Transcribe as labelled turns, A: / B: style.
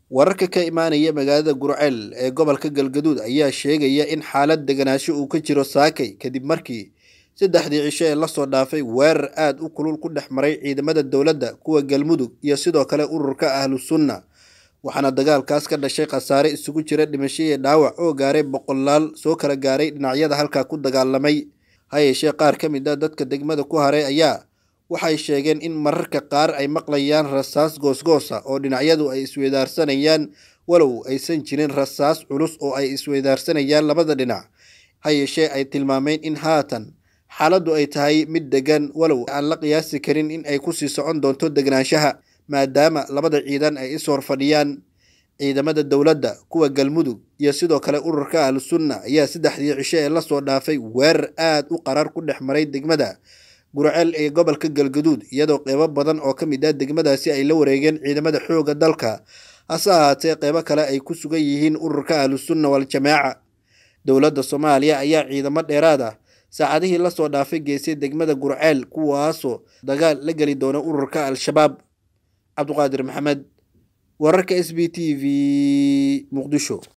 A: wararka ka imaanaya magaalada gurceel ee gobolka galgaduud ayaa sheegaya in xaalad deganaansho uu ka jiro saakay kadib markii saddexdii cisho ee lasoo dhaafay weerar aada u kulul ku dhex maray ciidamada dowladda kuwa galmudug iyo sidoo kale ururka ahlu sunna waxaana dagaalkaas ka dhashay khasaare isugu jira dhimasho iyo dhaawac oo gaaray boqolaal soo kala gaaray dhinacyada halkaa ku dagaalamay ha yeeshee qaar ka mid a dadka degmada ku haray ayaa waxay sheegeen in mararka qaar ay maqlayaan rasaas goosgoosa oo dhinacyadu ay isweydaarsanayaan walow aysan jirin rasaas culus oo ay isweydaarsanayaan labada dhinac ha yeeshee ay tilmaameen in haatan xaaladdu ay tahay mid degan walow aan la qiyaasi karin in ay kusii socon doonto degnaanshaha maadaama labada ciidan ay is horfadhiyaan ciidamada dowladda kuwa galmudug iyo sidoo kale ururka ahlu sunna ayaa saddexdii cisho ee lasoo dhaafay weerar aada u qarar ku dhex maray degmada gurceel ee gobolka galgaduud iyadoo qeybo badan oo ka mid ah degmadaasi ay la wareegeen ciidamada xoogga dalka hase ahaatee qeybo kale ay ku sugan yihiin ururka ahlu sunna wal-jamaaca dowladda soomaaliya ayaa ciidamo dheeraad ah saacadihii lasoo dhaafay geysay degmada gurceel kuwaasoo dagaal la geli doona ururka al-shabaab cabduqaadir maxamed wararka s b t v muqdisho